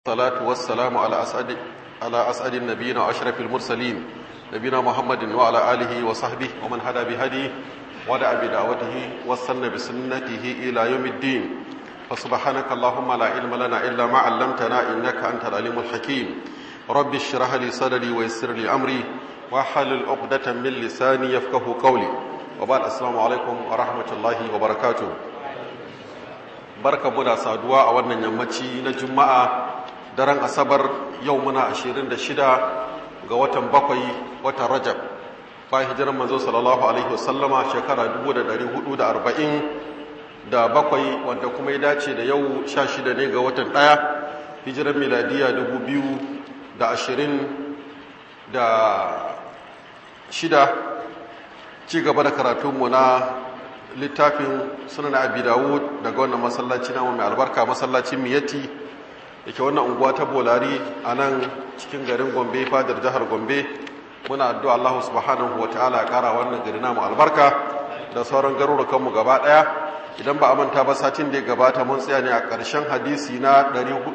الصلاة والسلام على أسعد على أسعد النبيين وأشرف المرسلين نبينا محمد وعلى آله وصحبه ومن هدى بهديه ودعا بدعوته واستنى بسنته إلى يوم الدين فسبحانك اللهم لا علم لنا إلا ما علمتنا إنك أنت العليم الحكيم رب اشرح لي صدري ويسر لي أمري واحلل عقدة من لساني يفقه قولي وبعد السلام عليكم ورحمة الله وبركاته barka mu da saduwa a wannan yammaci na juma'a daren asabar yau muna 26 ga watan bakwai watan rajab bayan hijirar manzo sallallahu alaihi wasallama shekara 1440 da bakwai wanda kuma ya dace da yau 16 ne ga watan ɗaya hijirar miladiya 2020 da shida ci gaba da karatunmu na littafin sunan abi dawud daga wannan masallaci na mai albarka masallacin miyati da ke wannan unguwa ta bolari a nan cikin garin gombe fadar jihar gombe muna addu'a allahu subhanahu wa ta'ala kara wannan gari namu albarka da sauran garurukanmu gaba daya idan ba a manta ba satin da ya gabata mun tsaya ne a ƙarshen hadisi na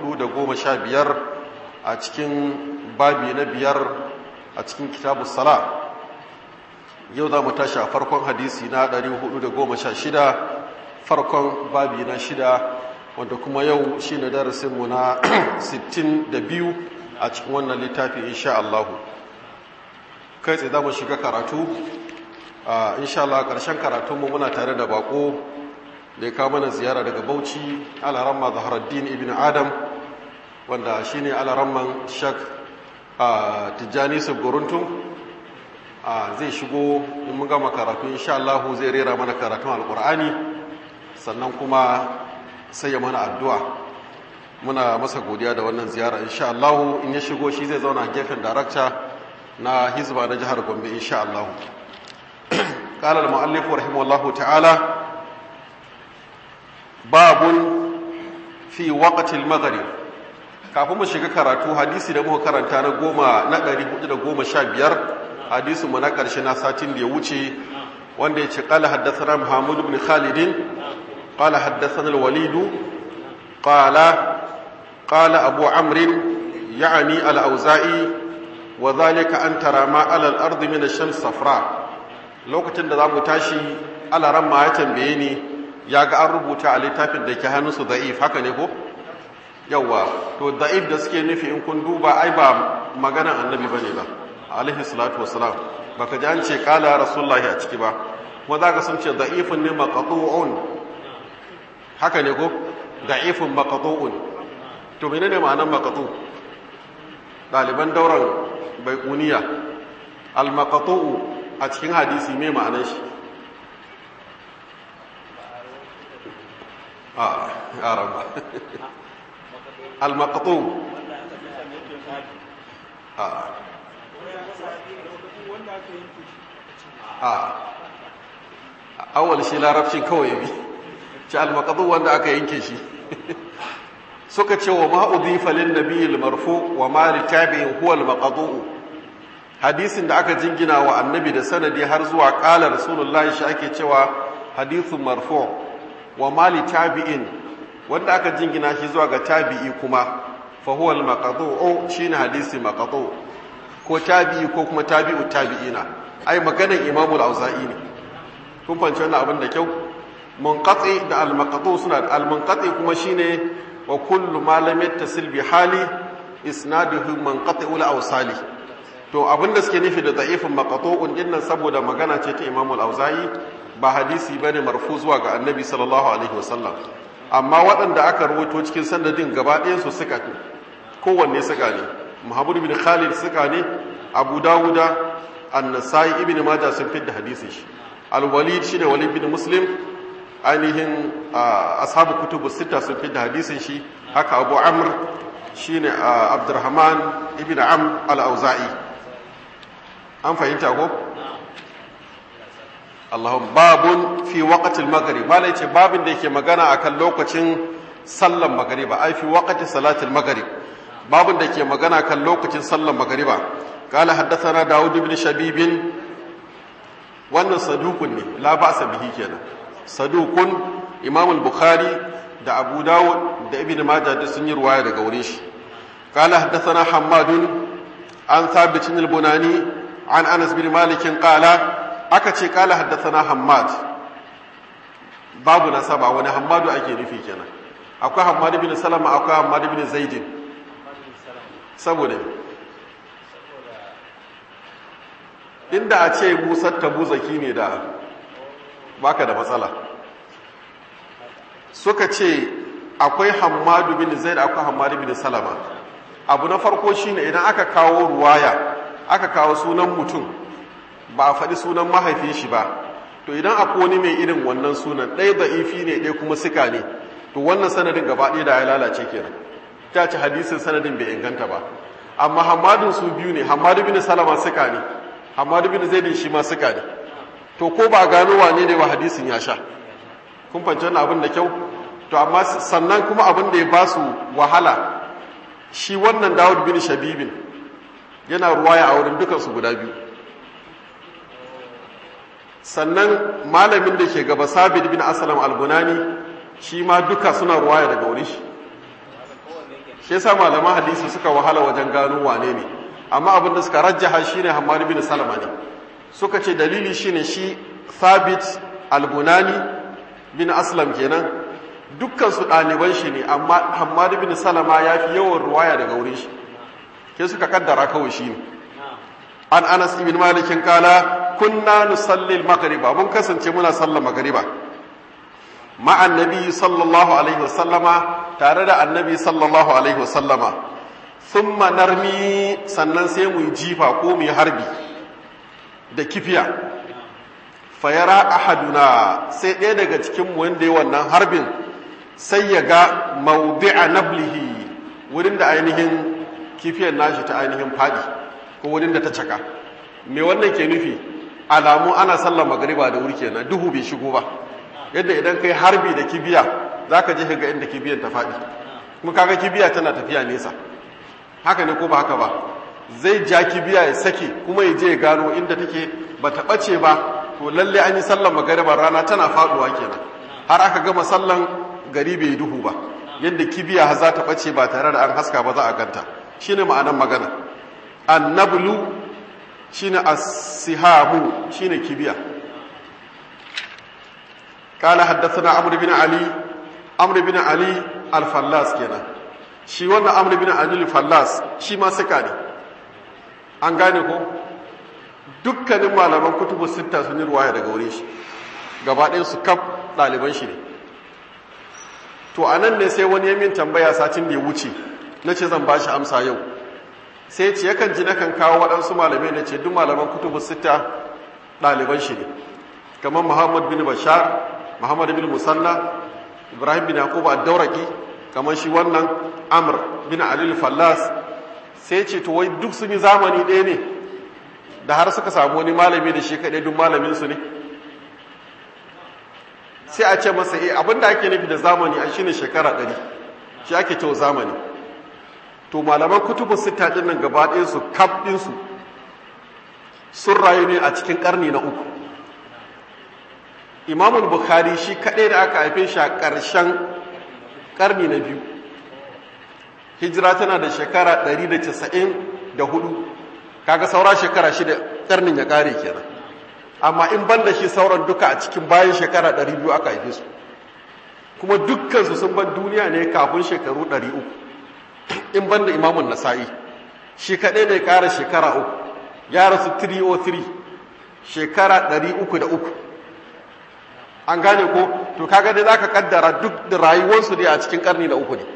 415 a cikin babi na biyar a cikin kitabu sala yau za mu tashi a farkon hadisi na 416 farkon babi na shida wanda kuma yau shi ne darasinmu na 62 a cikin wannan littafi insha Allah kai tsaye za mu shiga karatu insha Allah ƙarshen karatunmu muna tare da bako da ya kawo mana ziyara daga bauchi alaramma zaharaddin ibn adam wanda shi ne alaramman shak tijjani sabgoruntun zai shigo in mun gama karatu insha Allah zai rera mana karatun alkur'ani sannan kuma sai ya mana addu'a muna masa godiya da wannan ziyara insha Allah in ya shigo shi zai zauna gefen darakta na hizba na jihar Gombe insha Allah قال المؤلف رحمه الله تعالى باب في وقت المغرب kafin mu shiga karatu hadisi da muka karanta na goma na 415 hadisu mu na ƙarshe na satin da ya wuce wanda ya ce ƙala haddasa muhammadu bin khalidin ƙala haddasa walidu ƙala ƙala abu amrin ya'ani al'auza'i wa zalika an tara ma alal ardi min shan safra lokacin da za mu tashi alaran ma ya tambaye ni ya ga an rubuta a littafin da ke hannunsu da'if haka ne ko yawwa to da'if da suke nufi in kun duba ai ba maganan annabi bane ba alaihi salatu wassalam baka ji an ce kala rasulullahi a ciki ba kuma za ka sun ce da'ifun ne maqatu'un haka ne ko da'ifun maqatu'un to menene ma'anar maqatu daliban dauran baiquniya al maqatu'u a cikin hadisi me ma'anar shi a araba al maqatu a a awal shi larabcin kawai bi ci almakadu wanda aka yanke shi suka ce wa ma'udhifa lin nabiyil marfu wa ma li tabi'in huwa al hadisin da aka jingina wa annabi da sanadi har zuwa qala rasulullahi shi ake cewa hadithun marfu wa ma li tabi'in wanda aka jingina shi zuwa ga tabi'i kuma fa huwa al shine hadisi maqtu ko tabi'i ko kuma tabi'u tabi'ina ai maganar imamul auza'i ne kun fahimci wannan abin da kyau munqati da al-maqtu suna da al-munqati kuma shine wa kullu ma lam yattasil bi hali isnaduhu munqati ul awsali to abin da suke nufi da da'ifin maqtu'un dinnan saboda magana ce ta imamul auza'i ba hadisi bane marfu zuwa ga annabi sallallahu alaihi wasallam amma waɗanda aka rawaito cikin sanadin gaba ɗayan su suka kowanne suka ne muhammad bin khalid suka ne abu dawuda annasai ibn majah sun fidda hadisin shi al-walid shine walid bin muslim ainihin ashabu kutubu sita sun fidda hadisin shi haka abu amr shine abdurrahman ibn am al-auza'i an fahimta ko Allahum babun fi waqtil maghrib bala yace babin da yake magana akan lokacin sallan magriba ai fi waqti salatil maghrib babin da yake magana kan lokacin sallan magriba قال حدثنا داود بن شبيب wannan sadukun ne la ba'sa bihi kenan sadukun imam al-bukhari da abu dawud da ibn majah duk sun yi ruwaya daga wurin shi قال حدثنا حماد عن ثابت البناني عن انس بن مالك قال akace قال حدثنا حماد babu nasaba wani hammadu ake nufi kenan akwai hammadu bin salama akwai hammadu bin zaidin saboda inda a ce musar tabu zaki ne da baka da matsala suka ce akwai hammadu bin zaid akwai hammadu bin salama abu na farko shine idan aka kawo ruwaya aka kawo sunan mutum ba a faɗi sunan mahaifin shi ba to idan akwai wani mai irin wannan sunan ɗaya da'ifi ne ɗaya kuma sika ne to wannan sanadin gaba ɗaya da ya lalace kenan ta ce hadisin sanadin bai inganta ba amma hamadun su biyu ne hamadu bin salama sika ne hamadu bin zaidin shi ma sika ne to ko ba gano wane ne ba hadisin ya sha kun fahimci wannan abin da kyau to amma sannan kuma abin da ya ba su wahala shi wannan dawud bin shabibin yana ruwaya a wurin dukansu guda biyu sannan malamin da ke gaba sabit bin asalam albunani shi ma duka suna ruwaya daga wuri shi shi yasa malaman hadisi suka wahala wajen gano wane ne amma abin da suka rajjaha shine hammad bin salama ne suka ce dalili shine shi sabit albunani bin aslam kenan dukkan su ɗaliban shi ne amma hammad bin salama ya fi yawan ruwaya daga wurin shi ke suka kaddara kawai shi ne an anas ibn malikin kala kunna nusalli al-maghriba mun kasance muna sallar magriba ma'an nabi sallallahu alaihi wasallama tare da annabi sallallahu alaihi wasallama thumma narmi sannan sai mu jifa ko mu harbi da kifiya fayara ahaduna sai ɗaya daga cikin mu wanda ya wannan harbin sai ya ga mawdi'a nablihi wurin da ainihin kifiyar nashi ta ainihin fadi ko wurin da ta caka me wannan ke nufi alamu ana sallar magariba da wuri kenan duhu bai shigo ba yadda idan kai harbi da kibiya zaka je ga inda kibiyan ta faɗi kuma kaga kibiya tana tafiya nesa haka ne ko ba haka ba zai ja kibiya ya sake kuma ya je ya gano inda take ba ta ɓace ba to lalle an yi sallar magariba rana tana faɗuwa kenan har aka gama sallan gari bai duhu ba yadda kibiya za ta ɓace ba tare da an haska ba za a ganta shine ma'anar magana annablu shine as-sihamu shine kibiya kana haddathana amr bin ali amr bin ali al-fallas kenan shi wannan amr bin ali al-fallas shi ma suka ne an gane ko dukkanin malaman kutubu sitta sun yi ruwaya daga wurin shi gaba ɗayan su kaf ɗaliban shi ne to anan ne sai wani yamin tambaya satin da ya wuce na ce zan ba shi amsa yau sai ce yakan ji nakan kawo waɗansu malamai na ce duk malaman kutubu sita ɗaliban shi ne kamar muhammad bin bashar muhammad bin musanna ibrahim bin yaquba ad-dauraki kamar shi wannan amr bin alil fallas sai ce to wai duk sun yi zamani ɗaya ne da har suka samu wani malami da shi kaɗai duk malamin su ne sai a ce masa eh abinda ake nufi da zamani a shine shekara ɗari shi ake cewa zamani to malaman kutubu sita din nan gaba ɗayan su kaf ɗin su sun rayu ne a cikin ƙarni na uku imamul bukhari shi kaɗai da aka haife shi a ƙarshen ƙarni na biyu hijira tana da shekara 194 kaga saura shekara shida ƙarnin ya ƙare kenan amma in ban da shi sauran duka a cikin bayan shekara 200 aka haife su kuma dukkansu sun ban duniya ne kafin shekaru 300 in ban da imamun nasa'i shi kaɗai ne ƙara shekara uku ya rasu 303 shekara 303 an gane ko to kaga dai za ka kaddara duk da rayuwarsu dai a cikin ƙarni na uku ne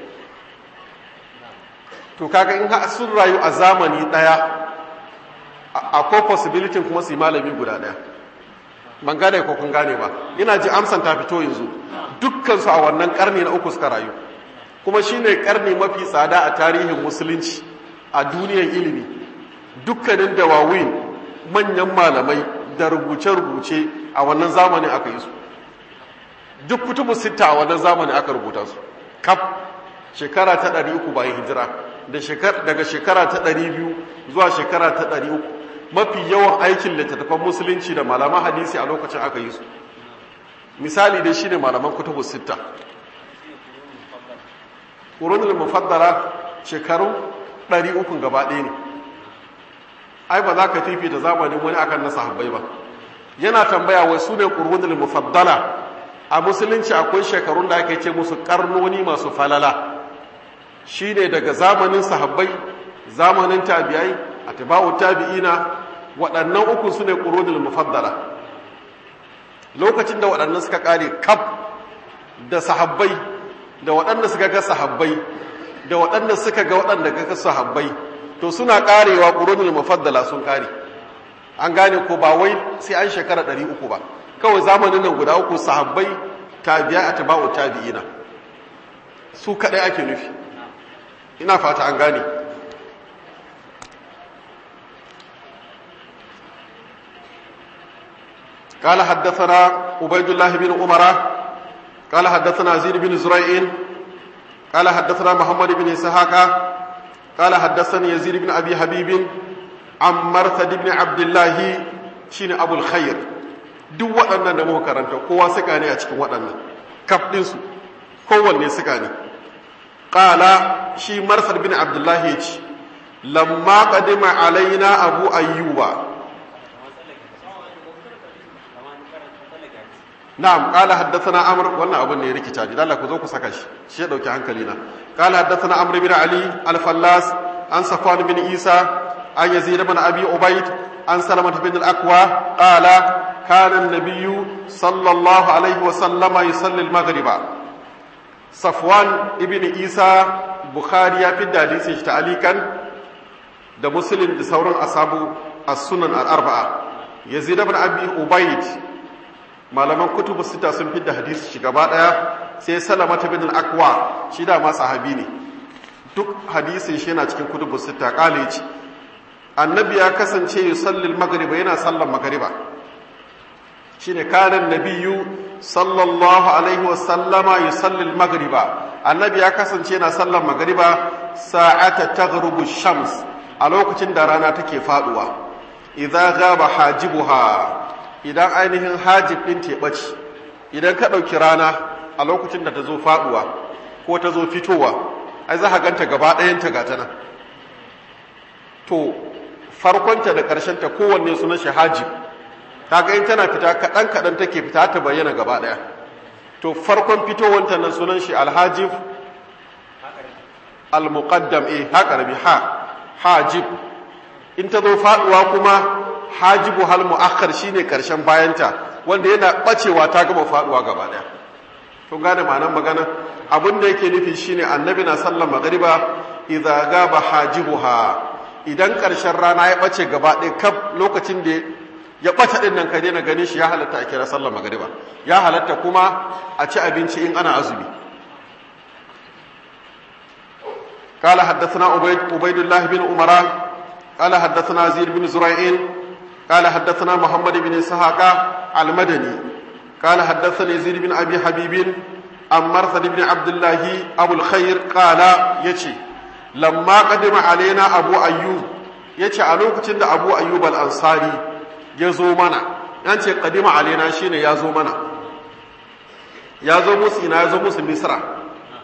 to kaga in sun rayu a zamani ɗaya akwai possibility kuma su yi malami guda ɗaya ban gane ko kun gane ba ina ji amsan ta fito yanzu dukkansu a wannan ƙarni na uku suka rayu kuma shine ƙarni mafi tsada a tarihin musulunci a duniyar ilimi dukkanin dawawin manyan malamai da rubuce-rubuce a wannan zamanin aka yi su duk kutubu sita a wannan zamanin aka rubuta su kaf shekara ta ɗari uku bayan hijira daga shekara ta ɗari biyu zuwa shekara ta ɗari uku mafi yawan aikin littattafan musulunci da malaman hadisi a lokacin aka yi su misali dai shine malaman kutubu sita ƙurunin mufaddara shekaru ɗari ukun gaba ɗaya ne ai ba za ka fifita zamanin wani akan na sahabbai ba yana tambaya wai su ne ƙurunul mufaddala a musulunci akwai shekarun da ake ce musu karnoni masu falala shine daga zamanin sahabbai zamanin tabi'ai atba'u tabi'ina waɗannan uku su ne ƙurunul mufaddala lokacin da waɗannan suka ƙare kaf da sahabbai da waɗanda suka ga sahabbai da waɗanda suka ga waɗanda ga sahabbai to suna ƙarewa ƙurunul mufaddala sun ƙare an gane ko ba wai sai an shekara ɗari uku ba kawai zamanin nan guda uku sahabbai tabi'a atba'u tabi'ina su kaɗai ake nufi ina fata an gane قال حدثنا عبيد الله بن عمر قال حدثنا زيد بن زريع قال حدثنا محمد بن اسحاق قال حدثني يزيد بن ابي حبيب عن مرثد بن عبد الله شين ابو الخير duk waɗannan da muka karanta kowa suka ne a cikin waɗannan kaf ɗinsu kowanne suka ne ƙala shi marsar bin abdullahi ya ce lamma ƙadima alaina abu ayyuba na'am qala haddathana amr wannan abun ne ya rikita ji Allah ku zo ku saka shi shi ya dauki hankali na qala haddathana amr bin ali al-fallas an safwan bin isa an yazid bin abi ubayd an salamah bin al-aqwa qala kana an-nabiy sallallahu alaihi wa sallama yusalli al-maghriba safwan ibn isa bukhari ya fi hadisin shi ta'alikan da muslim da sauran asabu as-sunan al-arba'a yazid bin abi ubayd malaman kutubu sita sun fi da hadisi shi gaba daya sai salamata bin al-aqwa shi da ma sahabi ne duk hadisin shi yana cikin kutubu sita kale ce annabi ya kasance yusallil magriba yana sallan magriba shine kanan nabiyyu sallallahu alaihi wa sallama yusallil magriba annabi ya kasance yana sallan magriba sa'ata taghrubu shams a lokacin da rana take faduwa idza ghaba hajibuha idan ainihin hajib ɗin teɓaci idan ka ɗauki rana a lokacin da ta zo faɗuwa ko ta zo fitowa ai za ka ganta gaba ɗayanta ga ta nan to farkonta da ƙarshenta kowanne suna shi hajib kaga in tana fita kaɗan kaɗan take fita ta bayyana gaba ɗaya to farkon fitowanta nan sunan shi alhajib al-muqaddam eh haka rabi ha hajib in ta zo faɗuwa kuma hajibu hal mu'akhkhar shine karshen bayanta wanda yana bacewa ta gama faduwa gaba daya kun gane ma'anar magana abin da yake nufi shine annabi na sallar magriba idza gaba hajibuha idan karshen rana ya bace gaba ɗaya kaf lokacin da ya bata din nan ka daina ganin shi ya halatta a kira sallar magriba ya halatta kuma a ci abinci in ana azumi قال حدثنا عبيد عبيد الله بن عمر قال حدثنا زيد بن زريع قال حدثنا محمد بن اسحاق المدني قال حدثني زيد بن ابي حبيب عن مرثد بن عبد الله ابو الخير قال يجي لما قدم علينا ابو ايوب yace a lokacin da abu ayyub al-ansari ya zo mana yan ce kadima alaina shine ya zo mana ya zo musu ina ya zo musu misra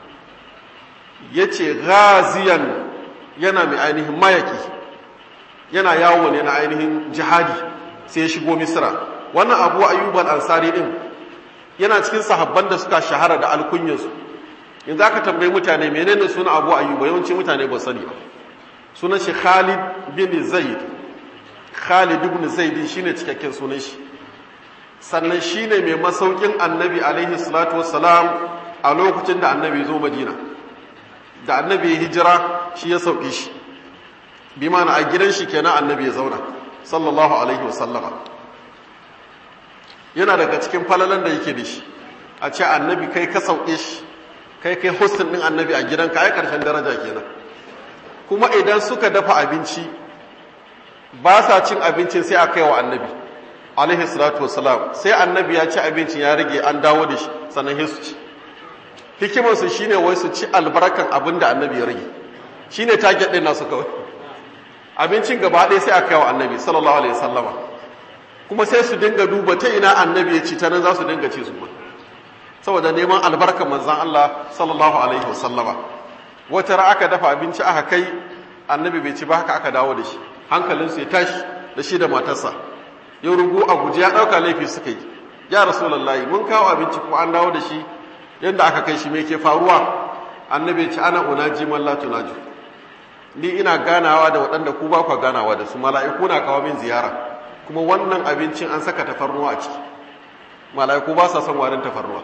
yace ghaziyan yana mai ainihin mayaki yana yawo ne na ainihin jihadi sai ya shigo misra wannan abu ayyub al-ansari din yana cikin sahabban da suka shahara da alkunyarsu yanzu aka tambayi mutane menene suna abu ayyub yawanci mutane ba sani ba sunan shi khalid bin zaid khalid ibn zaid shine cikakken sunan shi sannan shine mai masaukin annabi alaihi salatu wassalam a lokacin da annabi zo madina da annabi ya hijira shi ya sauke shi bi mana a gidan shi kenan annabi ya zauna sallallahu alaihi wasallama yana daga cikin falalan da yake da shi a ce annabi kai ka sauke shi kai kai hostin din annabi a gidanka ai karshen daraja kenan kuma idan suka dafa abinci ba sa cin abincin sai a kai wa annabi alaihi salatu wassalam sai annabi ya ci abincin ya rage an dawo da shi sannan su ci hikimarsu shine wai su ci albarkan abin da annabi ya rage shine target din nasu kawai abincin gaba ɗaya sai a kai wa annabi sallallahu alaihi wasallama kuma sai su dinga duba ta ina annabi ya ci ta nan za su dinga ci su ma saboda neman albarkar manzan Allah sallallahu alaihi wasallama wata ra aka dafa abinci aka kai annabi bai ci ba haka aka dawo da shi hankalinsu ya tashi da shi da matarsa ya rugu a guji ya ɗauka laifi suka yi ya rasulallahi mun kawo abinci kuma an dawo da shi yadda aka kai shi me ke faruwa annabi ya ci ana unaji man la tunaju ni ina ganawa da waɗanda ku ba ku ganawa da su mala'iku na kawo min ziyara kuma wannan abincin an saka tafarnuwa a ciki mala'iku ba sa son warin tafarnuwa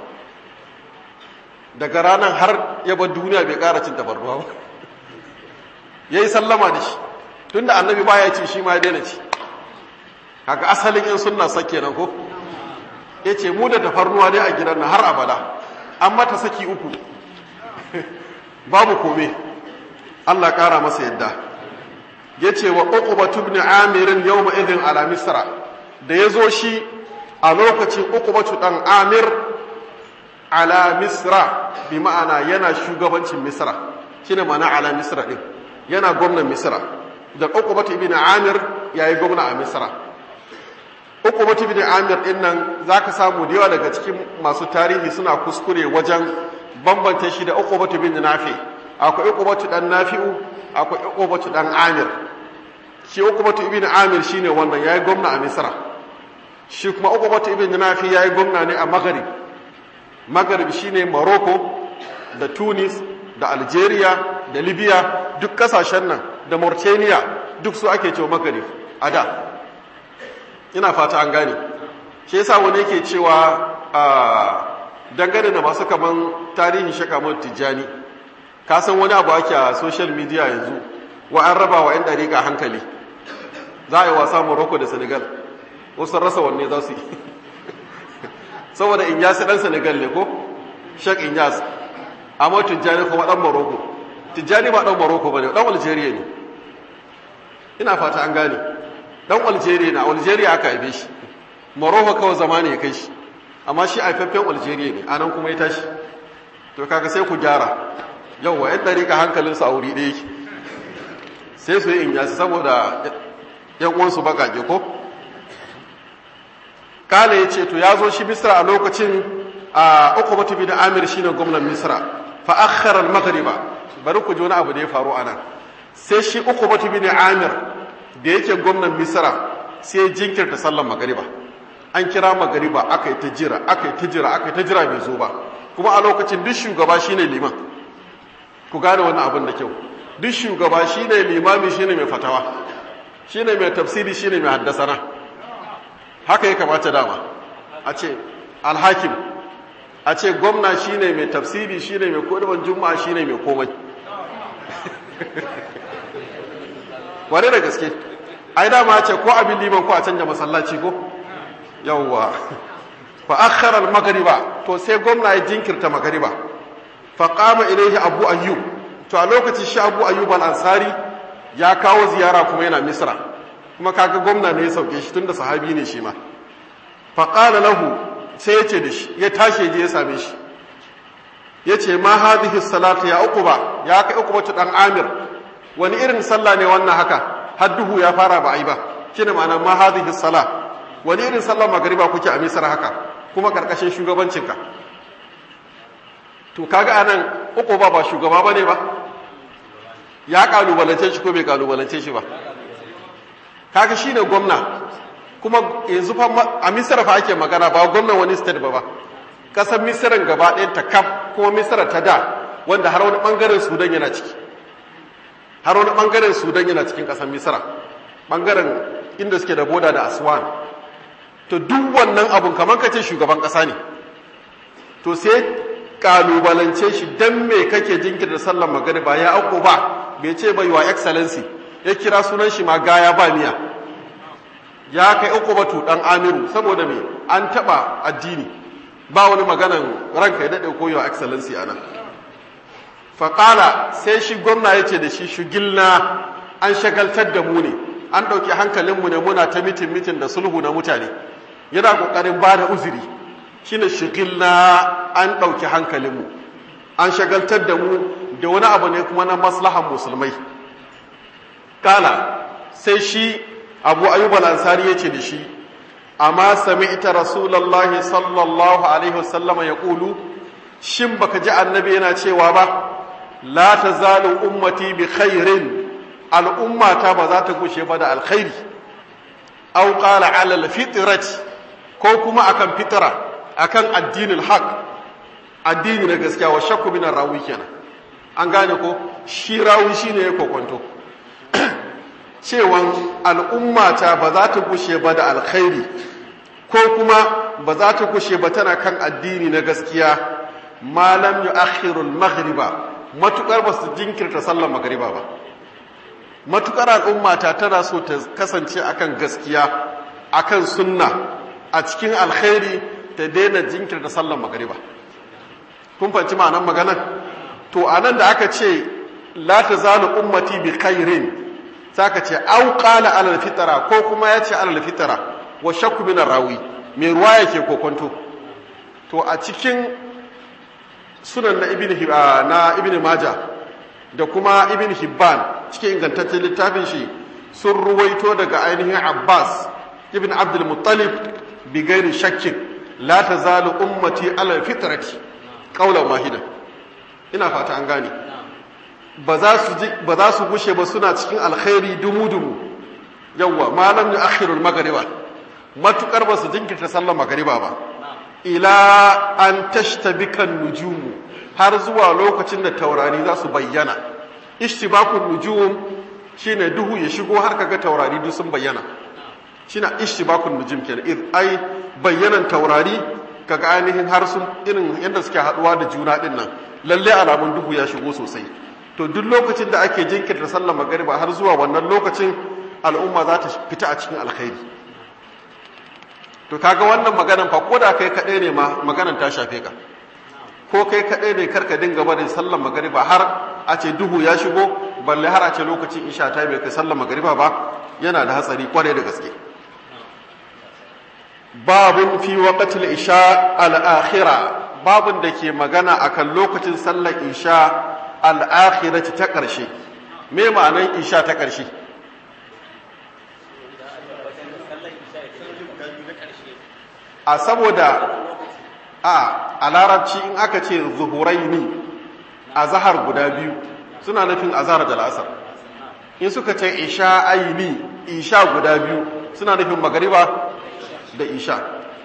daga ranar har ya bar duniya bai ƙara cin tafarnuwa ba ya yi sallama da shi tun da annabi ba ya ci shi ma ya daina ci haka asalin yin sunna sake nan ko ya ce mu da tafarnuwa dai a gidan na har abada an mata saki uku babu kome Allah ƙara masa yadda ya ce wa uqbatu ibn amirin yawma idhin ala misra da ya zo shi a lokacin uqbatu dan amir ala misra bi ma'ana yana shugabancin misra shine ma'ana ala misra din yana gwamnan misra da uqbatu ibn amir yayi gwamna a misra uqbatu ibn amir din nan zaka samu da yawa daga cikin masu tarihi suna kuskure wajen bambanta shi da uqbatu ibn nafi akwai uqbatu dan nafi'u akwai uqbatu dan amir shi uqbatu ibn amir shine wannan yayi gwamna a misra shi kuma uqbatu ibn nafi yayi gwamna ne a maghrib maghrib shine morocco da tunis da algeria da libya duk kasashen nan da mauritania duk su ake cewa maghrib a da ina fata an gane shi yasa wani yake cewa a dangane da masu kaman tarihin shakamar tijjani ka san wani abu ake a social media yanzu wa an raba wa 'yan dariƙa hankali za a yi wasa morocco da senegal wasu rasa wanne za su yi saboda inyasi ɗan senegal ne ko shek inyas amma tijjani kuma ɗan morocco tijjani ba ɗan morocco ba ne ɗan algeria ne ina fata an gane ɗan algeria na algeria aka haife shi morocco kawai zama ne ya kai shi amma shi haifaffen algeria ne anan kuma ya tashi to kaga sai ku gyara yauwa yan ɗariƙa hankalinsu a wuri ɗaya sai su yi in yasi saboda yan uwansu baƙaƙe ko kala ya ce to ya zo shi misra a lokacin a uku batu bi da amir shi ne gwamnan misra fa akharar maghriba bari ku ji wani abu da ya faru a nan sai shi uku batu bi da amir da yake gwamnan misra sai jinkirta sallan magariba an kira magariba aka yi ta jira aka yi ta jira aka yi ta jira bai zo ba kuma a lokacin duk shugaba shine liman ku gane wannan abin da kyau duk shugaba shine limami shine mai fatawa shine mai tafsiri shine mai haddasana haka ya kamata dama a ce alhakim a ce gwamna shine mai tafsiri shine mai kodaban juma'a shine mai komai ware da gaske ai dama ce ko abin liman ko a canja masallaci ko yawwa fa akhara al-maghriba to sai gwamna ya jinkirta magariba fa qama ilayhi abu ayyub to a lokacin shi abu ayyub al-ansari ya kawo ziyara kuma yana misra kuma kaga gwamna ne ya sauke shi tunda sahabi ne shi ma fa qala lahu sai ya ce da shi ya tashi je ya same shi ya ce ma hadhihi salatu ya uquba ya kai uquba dan amir wani irin sallah ne wannan haka har duhu ya fara ba ai ba shine ma'ana ma hadhihi salat wani irin sallar magariba kuke a misar haka kuma karkashin shugabancinka to kaga anan uku ba ba shugaba bane ba ya kalubalance shi ko bai kalubalance shi ba kaga shine gwamna kuma yanzu fa a misar fa ake magana ba gwamnan wani state ba ba kasar misiran gaba ɗaya ta kaf kuma misira ta da wanda har wani bangaren sudan yana ciki har wani bangaren sudan yana cikin kasar misira bangaren inda suke da boda da aswan to duk wannan abun kamar ka ce shugaban ƙasa ne to sai kalubalance shi don me kake jinkirta sallar magariba ya auko ba bai ce bai wa excellency ya kira sunan shi ma gaya ba miya ya kai uku batu dan amiru saboda me an taba addini ba wani maganan ranka ya daɗe ko yawa excellency a nan faƙala sai shi gwamna ya ce da shi shugilna an shagaltar da mu ne an ɗauki hankalinmu ne muna ta mitin mitin da sulhu na mutane yana ƙoƙarin ba da uzuri shi ne shigilna an ɗauki hankalinmu an shagaltar da mu da wani abu ne kuma na maslahan musulmai ƙala sai shi abu ayyub al-ansari ya ce da shi amma sami ita rasulallah sallallahu alaihi wasallama ya ƙulu shin baka ji annabi yana cewa ba la tazalu ummati bi khairin al'ummata ba za ta gushe ba da alkhairi aw qala ala alfitrati ko kuma akan fitra akan addinin haq addini na gaskiya wa shakku min rawi kenan an gane ko shi rawi shine ya kokonto cewan al'ummata ba za ta gushe ba da alkhairi ko kuma ba za ta gushe ba tana kan addini na gaskiya malam yu akhirul maghriba matukar ba su jinkirta sallar magriba ba matukar al'ummata tana so ta kasance akan gaskiya akan sunna a cikin alkhairi ta daina jinkirta sallar magriba kun fahimci ma'anar maganar to anan da aka ce la tazalu ummati bi khairin saka ce au qala alal fitra ko kuma ya ce alal fitra wa shakku min rawi me ruwa yake kokonto to a cikin sunan na ibn na ibn majah da kuma ibn hibban cikin ingantaccen littafin shi sun ruwaito daga ainihin abbas ibn abdul muttalib bi gairi shakkin la tazalu ummati alal fitrati qawlan wahidan ina fata an gane ba za su gushe ba suna cikin alkhairi dumu-dumu yawwa malam ya akhirul magariba matukar ba su jinkirta sallar magariba ba ila an tashtabikan nujumu har zuwa lokacin da taurari za su bayyana ishtibakun nujum shine duhu ya shigo har kaga taurari duk sun bayyana shine ishtibakun nujum kenan id ai bayyanan taurari kaga ainihin har sun irin yadda suke haduwa da juna din nan lalle alamun duhu ya shigo sosai to duk lokacin da ake jinkirta sallar magariba har zuwa wannan lokacin al'umma za ta fita a cikin alkhairi to kaga wannan maganan fa ko da kai kaɗai ne ma maganan ta shafe ka ko kai kaɗai ne karka dinga barin sallar magariba har a ce duhu ya shigo balle har a ce lokacin isha ta bai kai sallar magariba ba yana da hatsari kwarai da gaske babun fi waqtil isha al-akhirah babun da ke magana akan lokacin sallar isha al'akhirati ta ƙarshe me ma'anan isha ta ƙarshe a saboda a a larabci in aka ce zuhuraini a zahar guda biyu suna nufin azhar da la'asar in suka ce isha aini isha guda biyu suna nufin magariba da isha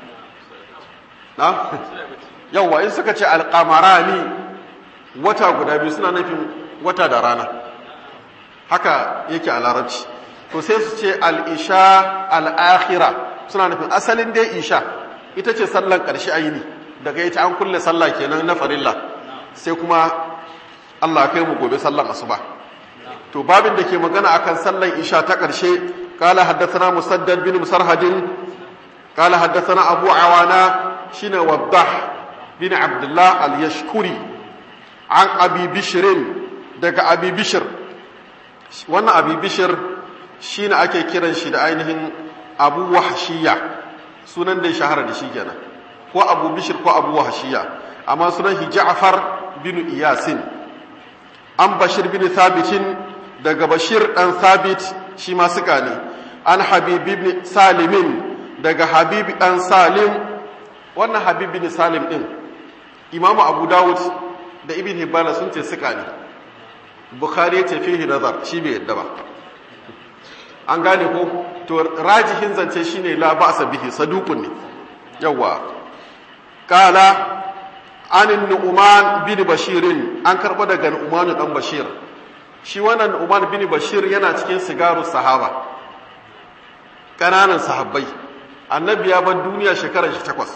na yawwa in suka ce alƙamarani wata guda biyu suna nufin wata da rana haka yake a larabci to sai su ce al'isha al'akhira suna nufin asalin dai isha ita ce sallan ƙarshe aini daga ita an kulle sallah kenan na farilla sai kuma Allah kai mu gobe sallan asuba to babin da ke magana akan sallan isha ta ƙarshe قال حدثنا مسدد بن مسرهد قال حدثنا أبو عوانا شين وضح بن عبد الله اليشكري an abi bishirin daga abi bishir wannan abi bishir shi ne ake kiran shi da ainihin abu wahashiya sunan da ya shahara da shi kenan ko abu bishir ko abu wahashiya amma sunan shi ja'far bin iyasin an bashir bin thabitin daga bashir dan thabit shi ma suka ne an habib bin salimin daga habib dan salim wannan habib bin salim din imamu abu dawud da ibn hibbana sun ce suka ne bukhari ce fihi nazar shi bai yadda ba an gane ko to rajihin zance shine la ba'sa bihi saduqun ne yawa qala anin nu'man bin bashirin an karbo daga nu'man dan bashir shi wannan nu'man bin bashir yana cikin sigaru sahaba kananan sahabbai annabi ya bar duniya shekarar shi takwas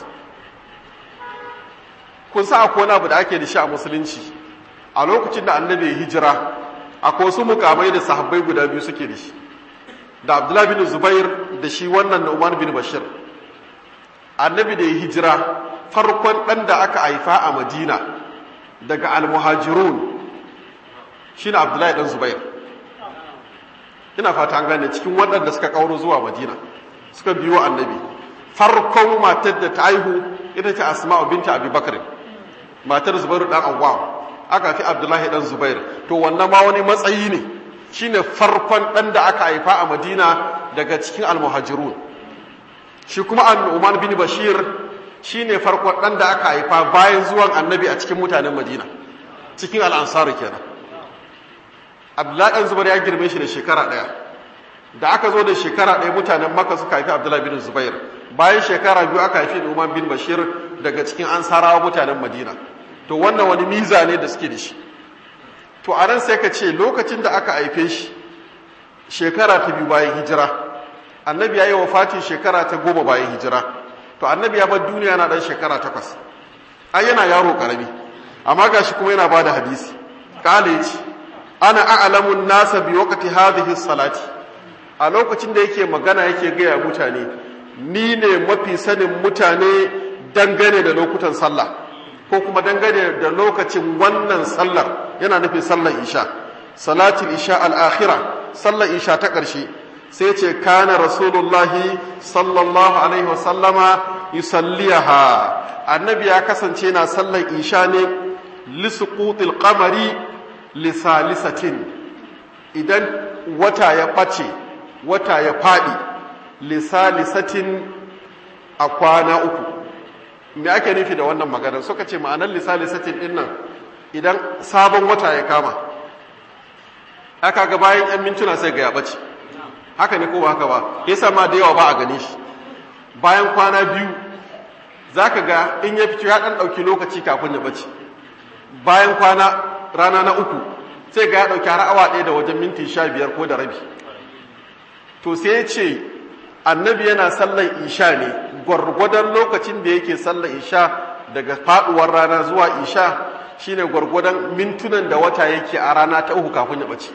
kun sa akwai wani abu da ake da shi a musulunci a lokacin da annabi ya hijira akwai wasu mukamai da sahabbai guda biyu suke da shi da abdullahi bin zubair da shi wannan na umar bin bashir annabi da ya hijira farkon ɗan da aka haifa a madina daga almuhajirun shi na abdullahi ɗan zubair ina fata an gane cikin waɗanda suka ƙauro zuwa madina suka biyo annabi farkon matar da ta haihu ita ce asma'u binta abi bakarin matar zubairu ɗan awwam aka fi abdullahi ɗan zubair to wannan ma wani matsayi ne shine farkon ɗan da aka haifa a madina daga cikin almuhajirun shi kuma annu'man bin bashir shine farkon ɗan da aka haifa bayan zuwan annabi a cikin mutanen madina cikin al'ansaru kenan abdullahi dan zubair ya girme shi da shekara ɗaya da aka zo da shekara ɗaya mutanen maka suka haifi abdullahi bin zubair bayan shekara biyu aka haifi umar bin bashir daga cikin ansarawa mutanen madina to wannan wani miza ne da suke da shi to a nan sai ka ce lokacin da aka haife shi shekara ta biyu bayan hijira annabi ya yi wa fati shekara ta goma bayan hijira to annabi ya bar duniya na ɗan shekara takwas ai yana yaro ƙarami amma gashi kuma yana ba da hadisi ƙale ce ana a'lamun nasa bi waqti hadhihi salati a lokacin da yake magana yake gaya mutane ni ne mafi sanin mutane dangane da lokutan sallah ko kuma dangane da lokacin wannan sallar yana nufin sallar isha salatul isha al-akhira sallar isha ta ƙarshe sai ce kana rasulullahi sallallahu alaihi wasallama yusalliha annabi ya kasance na sallar isha ne lisuqutil qamari lisalisatin idan wata ya ɓace wata ya faɗi lisalisatin a kwana uku me ake nufi da wannan maganar suka ce ma'anar lisalisatin ɗin nan idan sabon wata ya kama aka ga bayan 'yan mintuna sai ga ya ɓace haka ne ko ba haka ba ya ma da yawa ba a gane shi bayan kwana biyu za ka ga in ya fito ya ɗan ɗauki lokaci kafin ya ɓace bayan kwana rana na uku sai ga ya ɗauki har awa ɗaya da wajen minti sha biyar ko da rabi to sai ya ce annabi yana sallan isha ne gwargwadon lokacin da yake sallan isha daga faɗuwar rana zuwa isha shine gwargwadon mintunan da wata yake a rana ta uku kafin ya ɓace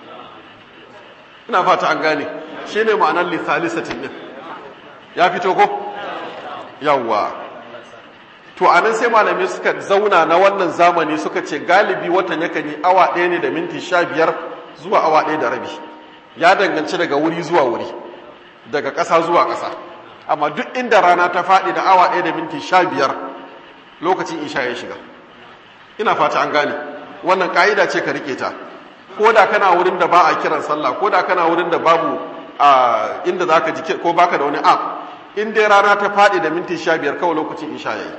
ina fata an gane shine ma'anar lithalisatin din ya fito ko yawwa to a nan sai malamai suka zauna na wannan zamani suka ce galibi watan yakan yi awa ɗaya ne da minti sha biyar zuwa awa ɗaya da rabi ya danganci daga wuri zuwa wuri daga ƙasa zuwa ƙasa amma duk inda rana ta faɗi da awa ɗaya da minti sha biyar lokacin isha ya shiga ina fata an gane wannan ƙa'ida ce ka riƙe ta ko da kana wurin da ba a kiran sallah ko da kana wurin da babu a inda za ka ji ko baka da wani app in dai rana ta faɗi da minti sha biyar kawai lokacin isha ya yi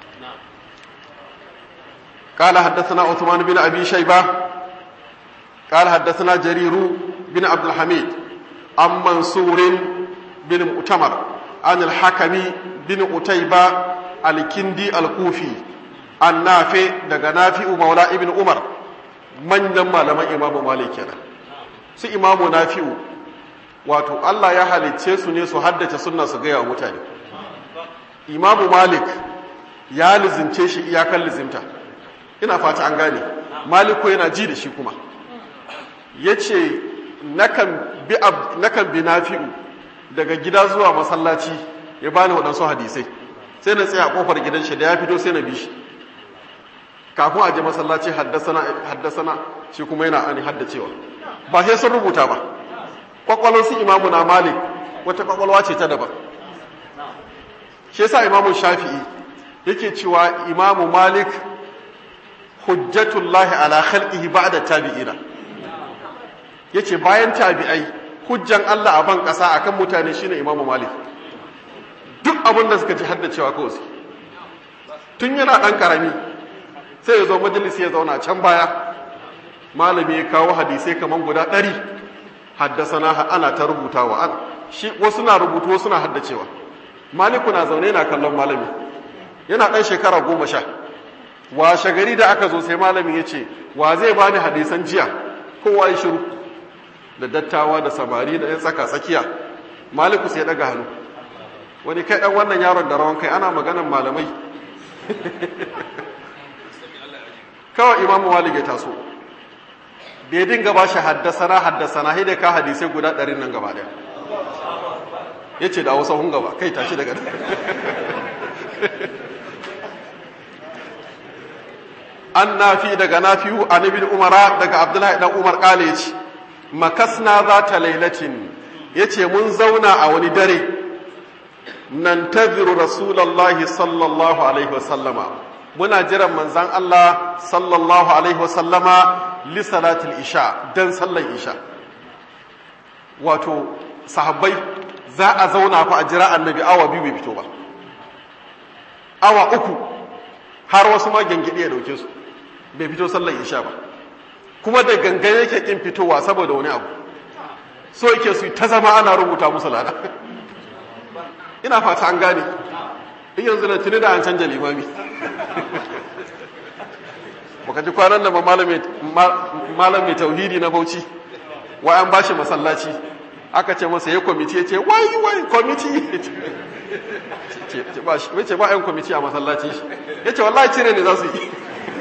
قال حدثنا عثمان بن أبي شيبة قال حدثنا جرير بن عبد الحميد عن منصور بن مؤتمر عن الحكم بن قتيبة الكندي الكوفي عن نافع دغ نافع مولى ابن عمر من لما لما إمام مالك كان سي إمام نافع wato Allah ya halicce su ne su haddace sunna su gaya wa mutane imamu malik ya lizince shi iyakan lizimta ina fata an gane maliku yana ji da shi kuma ya ce nakan bi nafi'u daga gida zuwa masallaci ya bani waɗansu hadisai sai na tsaye a ƙofar gidan shi da ya fito sai na bi shi kafin a je masallaci haddasana shi kuma yana ani haddacewa ba sai sun rubuta ba kwakwalwar su imamu na malik wata kwakwalwa ce ta daban shi yasa imamu shafi'i yake cewa imamu malik hujjatullahi ala khalqihi ba'da tabi'ina yace bayan tabi'ai hujjan Allah a ban kasa akan mutane shine Imam Malik duk abin da suka ji haddacewa kawai su tun yana dan karami sai ya zo majalisi ya zauna can baya malami ya kawo hadisai kaman guda ɗari haddasana ana ta rubutawa an shi wasu na rubutu wasu na haddacewa maliku na zaune na kallon malami yana ɗan shekara goma sha washe gari da aka zo sai malamin ya ce wa zai ba ni hadisan jiya kowa ya shiru da dattawa da samari da ya tsaka tsakiya maliku sai daga hannu wani kai dan wannan yaron da rawan kai ana maganan malamai kawai imamu malik ya taso bai dinga ba shi haddasana haddasana hidai ka hadisai guda ɗarin nan gaba ɗaya ya ce da wasu hun gaba kai tashi daga an nafi daga nafi'u an ibn umara daga abdullahi dan umar kale yace makasna za ta lailatin yace mun zauna a wani dare nan taziru rasulullahi sallallahu alaihi wasallama muna jiran manzan Allah sallallahu alaihi wasallama li salatul isha dan sallar isha wato sahabbai za a zauna fa a jira annabi awa biyu bai fito ba awa uku har wasu ma gengide ya dauke su bai fito sallar isha ba kuma da gangan yake kin fitowa saboda wani abu so yake su ta zama ana rubuta musu lada ina fata an gane in yanzu na tuni da an canja limami baka ji kwanan da malami tauhidi na bauchi wa an bashi masallaci aka ce masa ya kwamiti ya ce wai wai kwamiti ce ba yan kwamiti a masallaci ya ce wallahi cire ne za su yi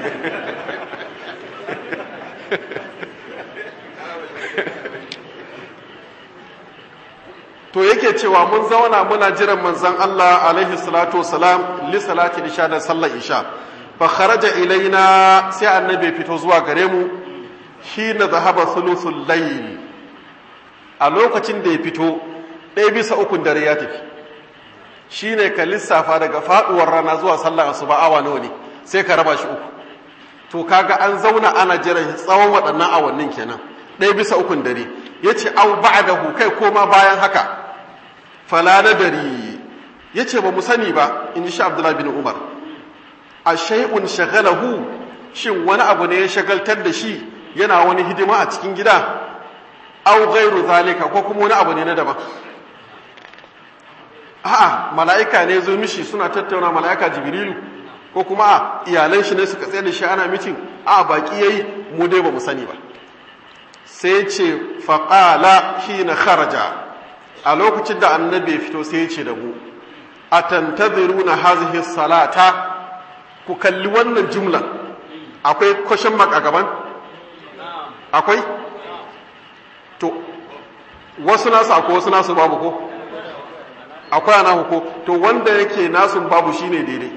to yake cewa mun zauna muna jiran manzon Allah alaihi salatu wasalam li salati isha da sallar isha fa kharaja ilaina sai annabi fito zuwa gare mu hina zahaba thuluthul layl a lokacin da ya fito ɗaya bisa ukun dare ya tafi shine ka lissafa daga faduwar rana zuwa sallar asuba awa nawa ne sai ka raba shi uku to kaga an zauna ana jiran tsawon waɗannan awannin kenan ɗaya bisa ukun dare yace au ba'dahu kai koma bayan haka fala nadari yace ba mu sani ba in sha Abdullah bin Umar a shay'un shagalahu shin wani abu ne ya shagaltar da shi yana wani hidima a cikin gida au ghairu zalika ko kuma wani abu ne na daban a'a mala'ika ne zo mishi suna tattauna mala'ika jibrilu ko kuma a iyalan shi ne suka tsaye da shi ana mitin a baki yayi mu dai ba mu sani ba sai ce faƙala shi na kharaja a lokacin da annabi ya fito sai ce da mu a tantaziru na hazihi salata ku kalli wannan jumlan akwai kwashin gaban? akwai? to wasu nasu akwai wasu nasu babu ko? akwai ana ko to wanda yake nasu babu shine daidai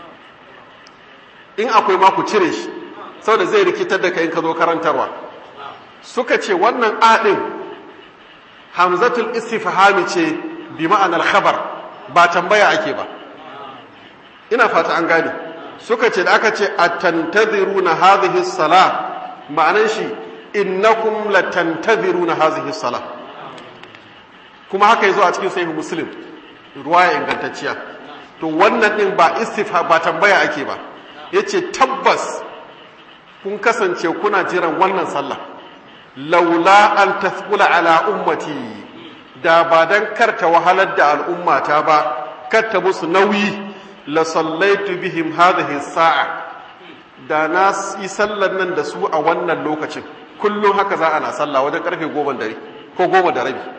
in akwai ma ku cire shi saboda zai rikitar da kai in ka zo karantarwa suka ce wannan aɗin hamzatul istifhami ce bi ma'anar khabar ba tambaya ake ba ina fata an gane suka ce da aka ce atantaziruna hadhihi salah ma'anar shi innakum latantaziruna hadhihi salah kuma haka yazo a cikin sahih muslim ruwaya ingantacciya to wannan din ba istifha ba tambaya ake ba yace tabbas kun kasance kuna jiran wannan sallah laula an tasqula ala ummati da ba dan karta wahalar da al'ummata ba karta musu nauyi la sallaitu bihim hadhihi sa'a da na yi sallar nan da su a wannan lokacin kullum haka za ana sallah wajen karfe goma dare ko goma da rabi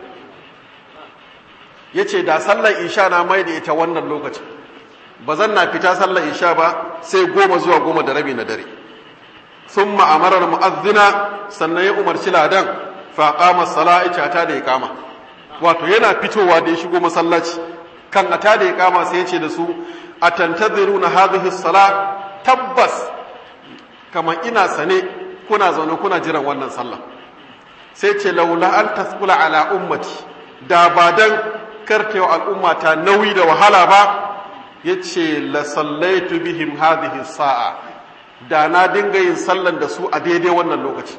yace da sallar isha na mai da ita wannan lokacin ba zan na fita sallar isha ba sai goma zuwa goma da rabi na dare ثم أمر المؤذن sannan ya umarci ladan fa qama sala'ita ta da iqama wato yana fitowa da ya shigo masallaci kan ata da iqama sai ya ce da su atantaziruna hadhihi salat tabbas kamar ina sane kuna zaune kuna jiran wannan sallah sai ce laula an tasqula ala ummati da ba dan kartewa al'umma ta nauyi da wahala ba yace la sallaitu bihim hadhihi sa'a da na dinga yin sallan da su a daidai wannan lokaci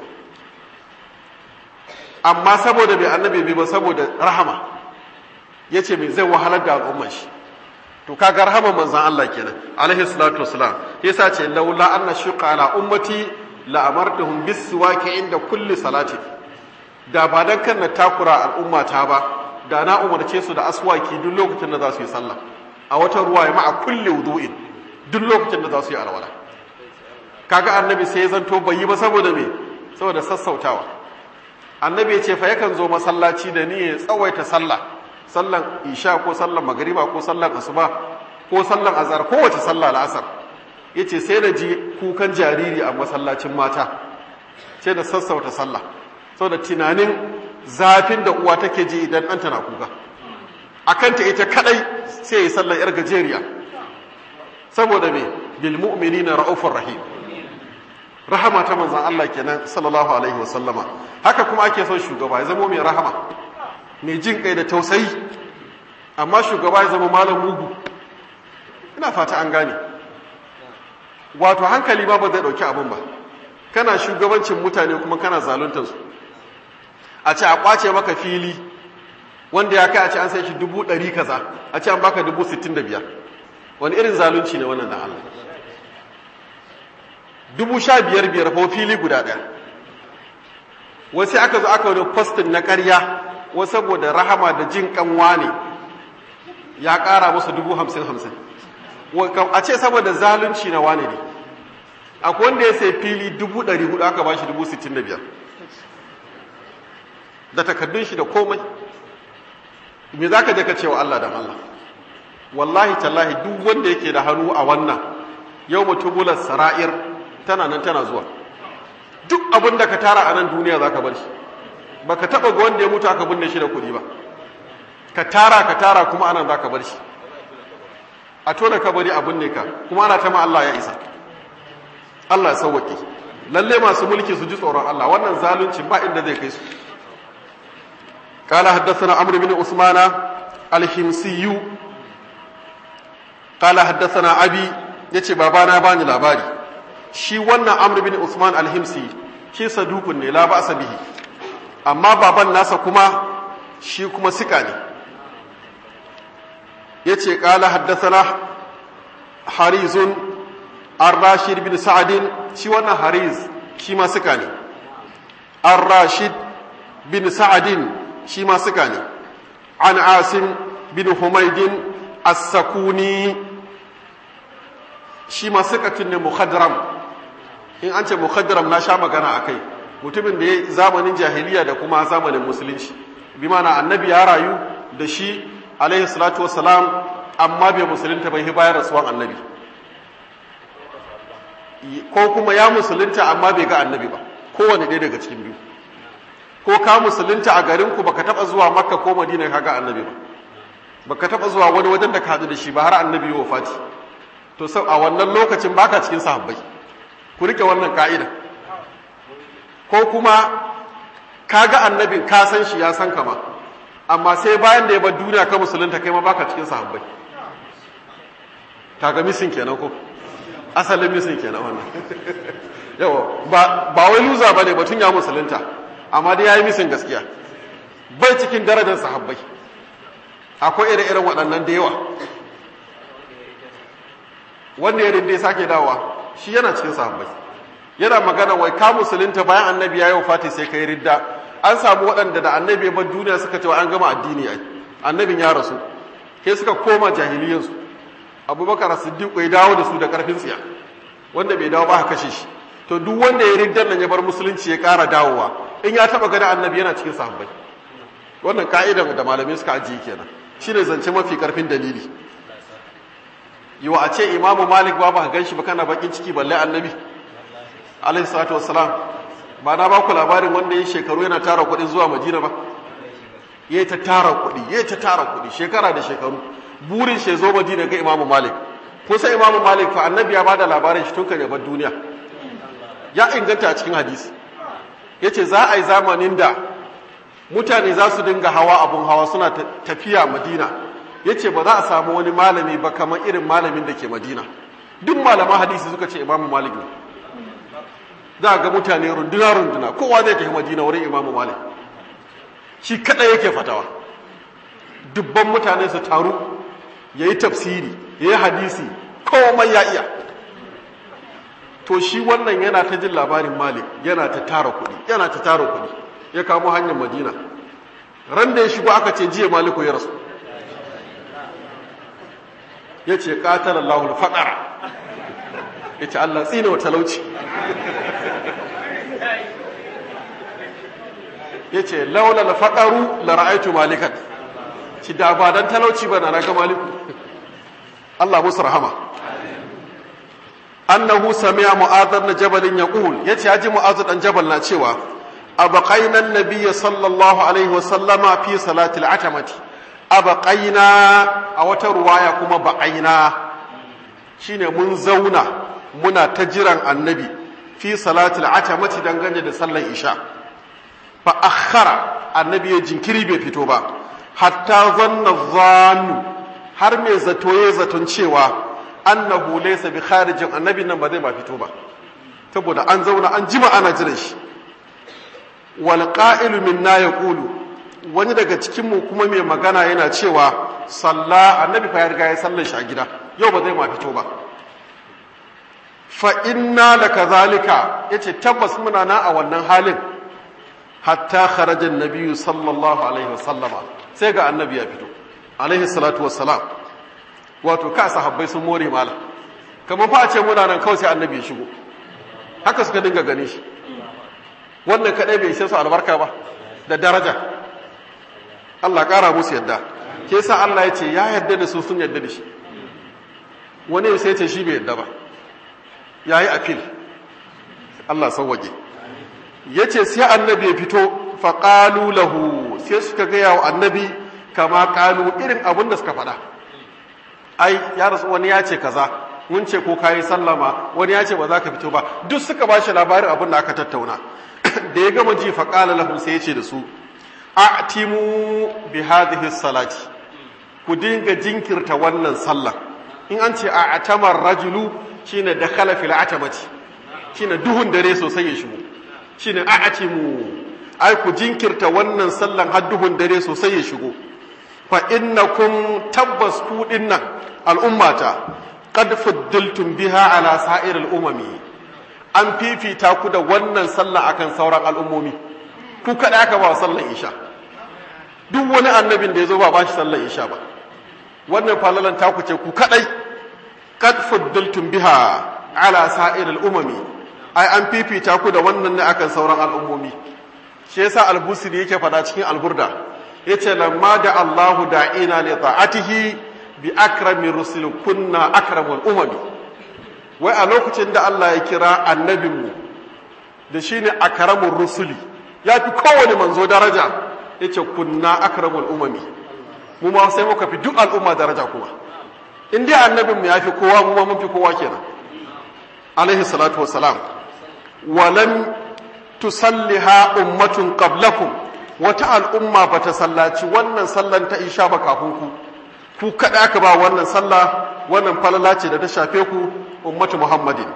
amma saboda bai annabi bi ba saboda rahama ya ce mai zai wahalar da al'umman shi to kaga rahama manzan Allah kenan alaihi salatu wassalam yasa ce laula anna shuqa ala ummati la amartuhum bis siwaki inda kulli salati da ba dan kan na takura al'umma ta ba da na umarce su da aswaki duk lokacin da za su yi sallah a wata ruwa ya ma'a kulli wudu'in duk lokacin da za su yi alwala kaga annabi sai ya zanto bai yi ba saboda me saboda sassautawa annabi ya ce fa yakan zo masallaci da ni ya tsawaita sallah sallan isha ko sallan magariba ko sallan asuba ko sallan azhar ko wace sallah al'asar yace sai na ji kukan jariri a masallacin mata sai da sassauta sallah saboda tunanin zafin da uwa take ji idan ɗanta na kuka akan ta ita kadai sai ya sallan yar gajeriya saboda me bil mu'minina ra'ufur rahim rahama ta manzan Allah kenan sallallahu alaihi wasallama haka kuma ake son shugaba ya zama mai rahama mai jin kai da tausayi amma shugaba ya zama malam mugu ina fata an gane wato hankali ba ba zai dauki abin ba kana shugabancin mutane kuma kana zaluntar su a ce a kwace maka fili wanda ya kai a ce an sai shi dubu ɗari kaza a ce an baka dubu sittin da biyar wani irin zalunci ne wannan da Allah dubu sha biyar biyar ko fili guda ɗaya wasu aka zo aka wani postin na ƙarya wasu saboda rahama da jin kanwa ne ya ƙara musu dubu hamsin hamsin a ce saboda zalunci na wane ne akwai wanda ya sai fili dubu ɗari hudu aka ba shi dubu sittin da biyar da takardun shi da komai me za ka je ka ce wa Allah da Allah wallahi tallahi duk wanda yake da hannu a wannan yau mutubular sara'ir tana nan tana zuwa duk abin da ka tara a nan duniya za ka bar shi ba ka taɓa ga wanda ya mutu aka binne shi da kuɗi ba ka tara ka tara kuma anan za ka bar shi a tona ka bari abin ne ka kuma ana ta ma Allah ya isa Allah ya sauwaƙe lalle masu mulki su ji tsoron Allah wannan zalunci ba inda zai kai su قال حدثنا عمرو بن عثمان الحمصي قال حدثنا ابي yace babana bani labari shi wannan amr bin usman al-himsi shi sadukun ne la ba'sa bihi amma baban nasa kuma shi kuma sika ne yace qala haddathana harizun ar-rashid bin sa'd shi wannan hariz shi ma sika ne ar-rashid bin sa'd shi ma suka ne an asim bin humaidin as-sakuni shi ma sukatun ne mukhadram in an ce mukhadram na sha magana a kai mutumin da ya zamanin jahiliya da kuma zamanin musulunci bi mana annabi ya rayu da shi alaihi salatu wassalam amma bai musulunta bai bayan rasuwan annabi ko kuma ya musulunta amma bai ga annabi ba kowane ɗaya daga cikin biyu ko ka musulunta a garinku baka taba zuwa makka ko madina kaga annabi ba baka taba zuwa wani wajen da ka hadu da shi ba har annabi ya wafati to sau a wannan lokacin baka cikin sahabbai ku rike wannan ka'ida ko kuma kaga annabin ka san shi ya san ka ma amma sai bayan da ya bar duniya ka musulunta kai ma baka cikin sahabbai kaga misin kenan ko asalin misin kenan wannan yawa ba ba wai luza bane batun ya musulunta amma dai ya yi misin gaskiya bai cikin darajar sahabbai akwai ire-iren waɗannan da yawa wanda ya rinde sake dawowa shi yana cikin sahabbai yana magana wai ka musulunta bayan annabi ya yi wafati sai ka yi ridda an samu waɗanda da annabi ya bar duniya suka ce an gama addini ai annabin ya rasu sai suka koma jahiliyansu abubakar siddiq ya dawo da su da karfin tsiya wanda bai dawo ba ha kashe shi to duk wanda ya riddan nan ya bar musulunci ya ƙara dawowa in ya taba gani annabi yana cikin sahabbai wannan ka'idan da malamai suka ajiye kenan shine zance mafi karfin dalili yiwa a ce imamu malik ba ba gan shi ba kana bakin ciki balle annabi alaihi salatu wassalam ba na ba ku labarin wanda ya shekaru yana tara kuɗi zuwa madina ba ya ta tara kuɗi ya ta tara kuɗi shekara da shekaru burin shi zo madina ga imamu malik kun san imamu malik fa annabi ya bada labarin shi tun kan ya bar duniya ya inganta a cikin hadisi ya ce za a yi zamanin da mutane za su dinga hawa abun hawa suna tafiya madina ya ce ba za a samu wani malami ba kamar irin malamin da ke madina duk malaman hadisi suka ce imamu malik ne za a ga mutane runduna-runduna kowa zai tafi madina wurin imamu malik shi kaɗai yake fatawa dubban mutane su taru ya yi tafsiri ya yi hadisi komai ya iya to shi wannan yana ta jin labarin malik yana ta tara kuɗi yana ta tara kuɗi ya kamo hanyar madina ran da ya shigo aka ce jiya maliku ya rasu ya ce ƙatar allahul faɗara ya ce allah tsina wa talauci ya ce laulal faɗaru la ra'aitu malikan ci da ba dan talauci ba na ga maliku allah musu rahama annahu sami'a mu'adh na jabalin yaqul yace yaji mu'adh dan jabal na cewa abaqaina an-nabiyya sallallahu alaihi wa sallama fi salati al-atamati abaqaina a wata ruwaya kuma baqaina shine mun zauna muna ta jiran annabi fi salati al-atamati dangane da sallar isha fa akhara annabi ya jinkiri bai fito ba hatta zanna zannu har mai zato ya zaton cewa annahu laysa bi kharijin annabi nan ba zai ba fito ba saboda an zauna an jima ana jiran shi wal qa'ilu minna yaqulu wani daga cikin mu kuma mai magana yana cewa salla annabi fa ya riga ya sallar shi a gida yau ba zai ma fito ba fa inna lakazalika yace tabbas muna na a wannan halin hatta kharaja an-nabiy sallallahu alaihi wasallama sai ga annabi ya fito alaihi salatu wassalam wato ka sahabbai sun more mala kamar fa a ce muna nan kawai sai annabi ya shigo haka suka dinga ganin shi wannan kadai bai ishe su albarka ba da daraja Allah kara musu yadda ke sa Allah ya ce ya yadda da su sun yadda da shi wani sai ce shi bai yadda ba ya yi afil Allah sauwaje ya ce sai annabi ya fito faƙalu lahu sai suka gaya wa annabi kama ƙalu irin abin da suka faɗa ai ya rasu wani ya ce kaza mun ce ko kayi sallama wani ya ce ba za ka fito ba duk suka ba shi labarin abin da aka tattauna da ya gama ji faƙala lahu sai ya ce da su a'timu bi hadhihi salati ku dinga jinkirta wannan sallan in an ce a'tamar rajulu shine dakhala fil atamati shine duhun dare sosai ya shigo shine a'timu ai ku jinkirta wannan sallan har duhun dare sosai ya shigo fa innakum tabbas ku dinnan al'ummata qad fuddiltum biha ala sa'ir al'umami an fifita ku da wannan sallah akan sauran al'ummomi ku kada aka ba sallan isha duk wani annabin da ya zo ba ba shi sallan isha ba wannan falalan taku ce ku kadai kad fuddiltum biha ala sa'ir al'umami ai an fifita ku da wannan ne akan sauran al'ummomi shi yasa al-busiri yake fada cikin al-burda yace lamma da Allahu da'ina li ta'atihi bi akrami rusul kunna akramul umami wai a lokacin da Allah ya kira annabinmu da shine akramur rusuli ya fi kowane manzo daraja yace kunna akramul umami mu ma sai muka fi duk al'umma daraja kuma in dai annabinmu ya fi kowa mu ma mun fi kowa kenan alaihi salatu wassalam walam tusalliha ummatun qablakum wata al'umma bata sallaci wannan sallan ta isha ba kafin ku ku kada aka ba wannan sallah wannan falala ce da ta shafe ku ummatu muhammadin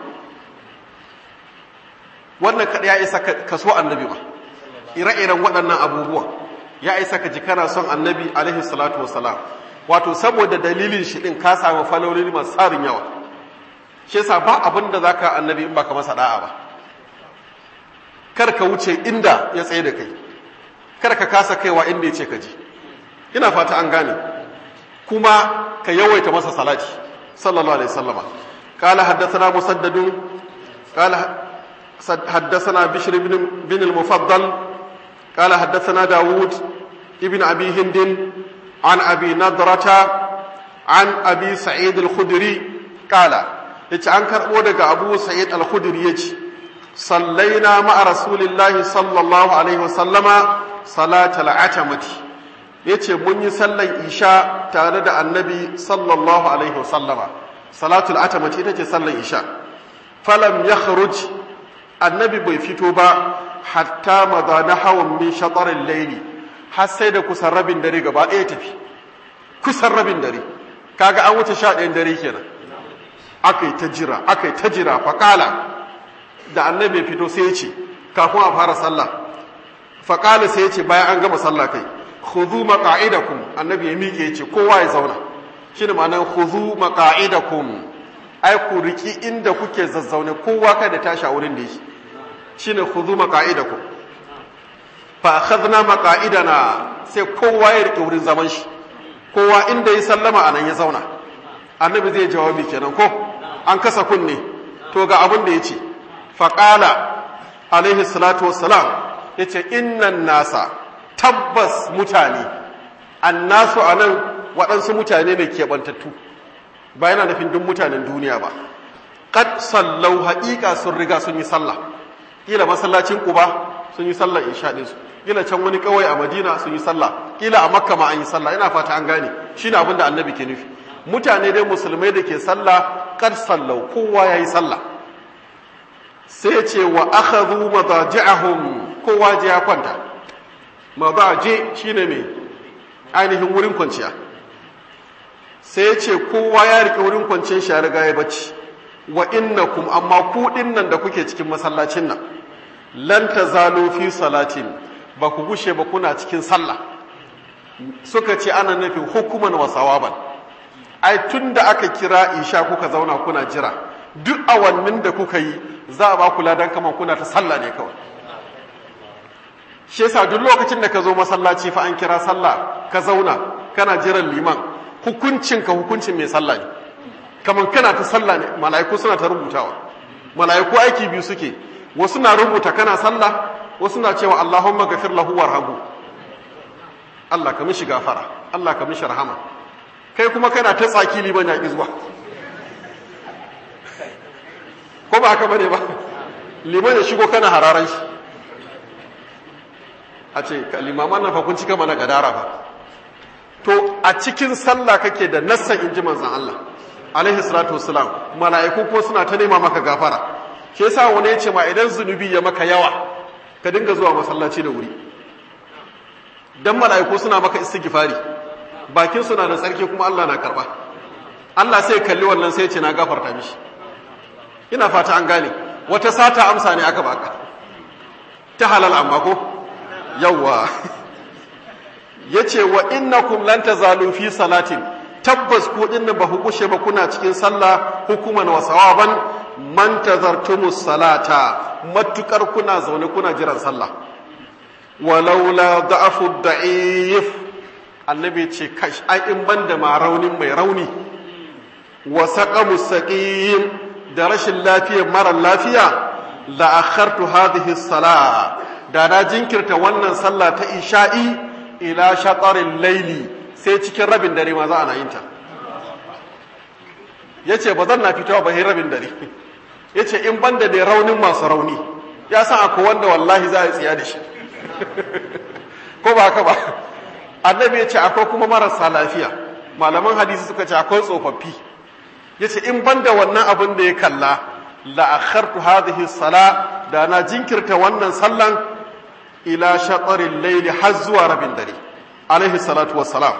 wannan kada ya isa ka so annabi ba ire-iren waɗannan abubuwa ya isa ka ji kana son annabi alaihi salatu wassalam wato saboda dalilin shi din ka samu falolin masu tsarin yawa shi yasa ba abin da zaka annabi in baka masa da'a ba kar ka wuce inda ya tsaye da kai kar ka kasa kaiwa inda ya ce ka ji ina fata an gane kuma ka yawaita masa salati sallallahu alaihi wasallama قال حدثنا مسدد قال حدثنا بشر بن, بن المفضل قال حدثنا داود ابن أبي هند عن أبي نضرة عن أبي سعيد الخدري قال يتعنكر ودك أبو سعيد الخدري يجي صلينا مع رسول الله صلى الله عليه وسلم صلاة العتمة yace mun yi sallan isha tare da annabi sallallahu alaihi wasallama salatul atamati ita ce sallan isha falam yakhruj annabi bai fito ba hatta maza na hawan min shatarin laili har sai da kusan rabin dare gaba ɗaya tafi kusan rabin dare kaga an wuce sha ɗayan dare kenan aka yi ta jira aka yi ta jira faƙala da annabi fito sai ya ce kafin a fara sallah faƙala sai ya ce bayan an gama sallah kai khudhu maqa'idakum annabi ya miƙe ya ce kowa ya zauna shine ma'anar khudhu maqa'idakum ai ku riki inda kuke zazzaune kowa kada tashi a wurin da yake shine khudhu maqa'idakum fa akhadna maqa'idana sai kowa ya rike wurin zaman shi kowa inda ya sallama anan ya zauna annabi zai jawabi kenan ko an kasa kunne to ga abin da yace fa qala alaihi salatu wassalam yace innan nasa tabbas mutane annasu anan waɗansu mutane ne keɓantattu ba yana nufin duk mutanen duniya ba qad sallau haƙiƙa sun riga sun yi sallah kila masallacin Quba sun yi sallar isha din su kila can wani kawai a Madina sun yi sallah kila a Makka ma an yi sallah ina fata an gane shine abin da Annabi ke nufi mutane dai musulmai da ke sallah qad sallau kowa yayi sallah sai ya ce wa akhadhu madaji'ahum kowa je ya kwanta madaji shine me ainihin wurin kwanciya sai ya ce kowa ya rike wurin kwanciyar shi ya riga ya bacci wa innakum amma ku nan da kuke cikin masallacin nan lan tazalu fi salatin ba ku gushe ba kuna cikin sallah suka ce ana nufin hukuman wa sawaban ai tunda aka kira isha kuka zauna kuna jira duk awannin da kuka yi za a ba ku ladan kaman kuna ta sallah ne kawai shi yasa duk lokacin da ka zo masallaci fa an kira sallah ka zauna kana jiran liman hukuncin ka hukuncin mai sallah ne kamar kana ta sallah ne mala'iku suna ta rubutawa mala'iku aiki biyu suke wasu na rubuta kana sallah wasu na cewa Allahumma gafir lahu warhamhu Allah ka mishi gafara Allah ka mishi rahama kai kuma kana ta tsaki liman ya ki zuwa ko ba haka bane ba liman ya shigo kana hararan shi a ce limaman nan fa kun cika mana gadara ba to a cikin sallah kake da nassan inji manzon Allah alaihi salatu wassalam mala'iku ko suna ta nema maka gafara shi yasa wani ya ce ma idan zunubi ya maka yawa ka dinga zuwa masallaci da wuri dan mala'iku suna maka istighfari bakin suna da tsarki kuma Allah na karba Allah sai kalli wannan sai ya ce na gafarta mishi ina fata an gane wata sata amsa ne aka baka ta halal amma ko yawa yace wa innakum lan tazalu fi salatin tabbas ku dinnan ba ku kushe ba kuna cikin sallah hukuman wa sawaban man tazartumus salata matukar kuna zaune kuna jiran sallah walaula da'afu da'if annabi ce kash ai in banda ma raunin mai rauni wa saqamus saqim da rashin lafiya mara lafiya la akhartu hadhihi salah da na jinkirta wannan sallah ta isha'i ila shatarin laili sai cikin rabin dare ma za a na yin ta yace ba zan na fitowa ba rabin dare yace in banda da raunin masu rauni ya san akwai wanda wallahi za a tsiya da shi ko ba haka ba annabi yace akwai kuma marasa lafiya malaman hadisi suka ce akwai tsofaffi yace in banda wannan abin da ya kalla la akhartu hadhihi sala da na jinkirta wannan sallan ila shatarin layli har zuwa rabin dare alaihi salatu wassalam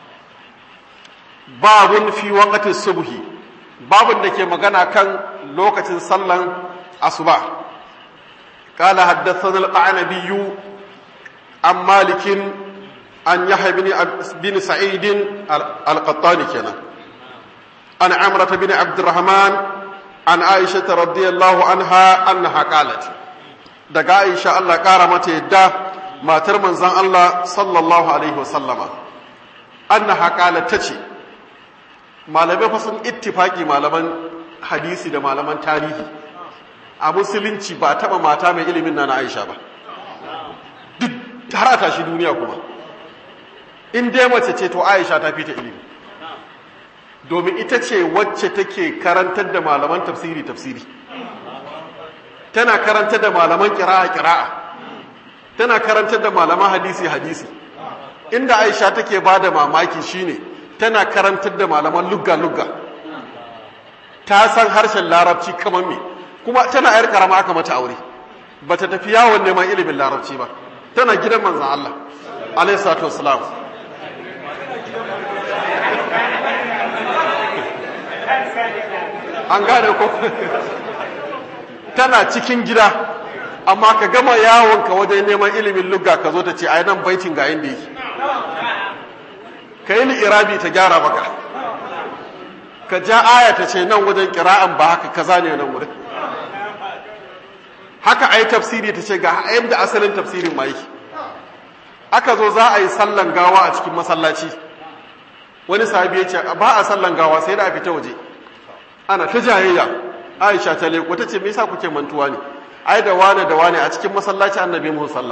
babun fi waqti subhi babun da ke magana kan lokacin sallan asuba قال حدثنا القعنبي عن مالك عن يحيى بن بن سعيد القطاني كنا عن عمرة بن عبد الرحمن عن عائشة رضي الله عنها أنها قالت دقا عائشة الله قارمت يدا ما ترمن زن الله صلى الله عليه وسلم أنها قالت تشي malamai fa sun ittifaki malaman hadisi da malaman tarihi a musulunci ba taba mata mai ilimin na na Aisha ba duk harata shi duniya kuma in dai mace ce to Aisha ta fita ilimi domin ita ce wacce take karantar da malaman tafsiri tafsiri tana karantar da malaman kira'a kira'a tana karantar da malaman hadisi hadisi inda Aisha take bada mamaki shine tana karantar da malaman lugga lugga ta san harshen larabci kamar me kuma tana yar karama aka mata aure bata tafi yawon neman ilimin larabci ba tana gidan manzon Allah alayhi salatu wassalam an gane ko tana cikin gida amma ka gama yawonka wajen neman ilimin lugga ka zo ta ce ai nan baitin ga inda yake ka yi irabi ta gyara maka ka ja aya ta ce nan wajen kira'an ba haka kaza ne nan wurin haka ai tafsiri ta ce ga yadda asalin tafsirin ma yake aka zo za a yi sallan gawa a cikin masallaci wani sahabi ya ce ba a sallan gawa sai da a fita waje ana ta jayayya aisha ta leko ta ce me yasa kuke mantuwa ne ai da wane da wane a cikin masallaci annabi mu sallah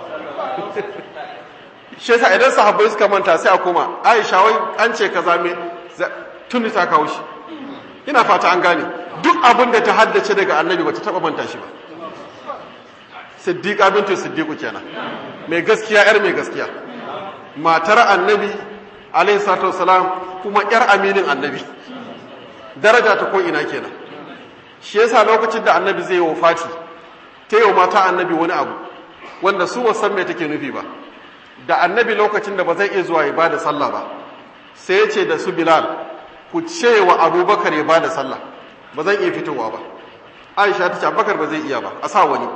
shi yasa idan sahabbai suka manta sai a koma aisha wai an ce kaza me tuni ta kawo shi ina fata an gane duk abin da ta haddace daga annabi ba ta taba manta shi ba siddiqa bintu siddiqu kenan mai gaskiya yar mai gaskiya matar annabi alaihi salatu wasalam kuma yar aminin annabi daraja ta ko ina kenan shi yasa lokacin da annabi zai yi wafati ta yi mata annabi wani abu wanda su ba san me take nufi ba da annabi lokacin da ba zai iya zuwa ya bada sallah ba sai ya ce da su bilal ku ce wa abubakar ya bada sallah ba zan iya fitowa ba aisha ta ce abubakar ba zai iya ba a sa wani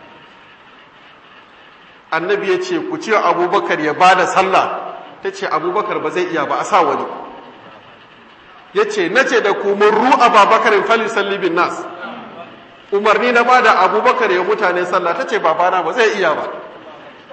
annabi ya ce ku ce wa abubakar ya bada sallah ta ce abubakar ba zai iya ba a sa wani ya ce na ce da ku mun ru'a babakarin fali sallibin nas umarni na bada abubakar ya mutane sallah ta ce babana ba zai iya ba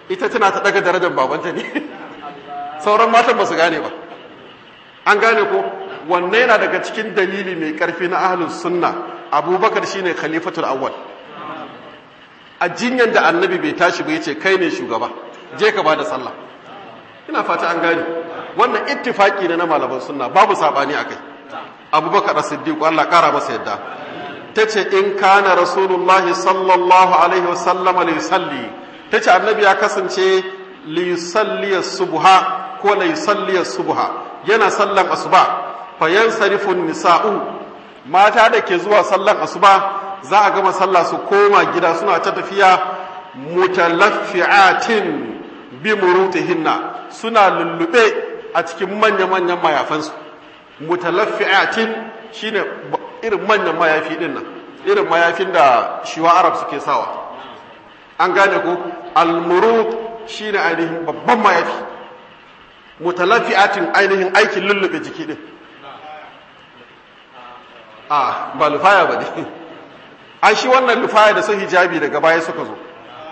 ita tana ta daga darajar babanta ne sauran matan ba su gane ba an gane ko wanne yana daga cikin dalili mai karfi na ahlus sunna abubakar shine khalifatul awwal a jinyan da annabi bai tashi ba yace kai ne shugaba je ka bada sallah ina fata an gane wannan ittifaki ne na malaman sunna babu sabani akai abubakar as-siddiq Allah kara masa yadda tace in kana rasulullahi sallallahu alaihi wasallam li yusalli tace annabi ya kasance li yusalli subha ko la yusalli subha yana sallan asuba fa yansarifu nisa'u mata da ke zuwa sallan asuba za a gama sallah su koma gida suna ta tafiya mutalaffi'atin bi murutihinna suna lullube a cikin manya-manyan mayafansu mutalaffi'atin shine irin manyan mayafi din nan irin mayafin da shiwa arab suke sawa an gane ko almurut shine ainihin babban mayafi mutalaffi'atin ainihin aikin lullube jiki din a ba lufaya ba ne an shi wannan lufaya da su hijabi daga baya suka zo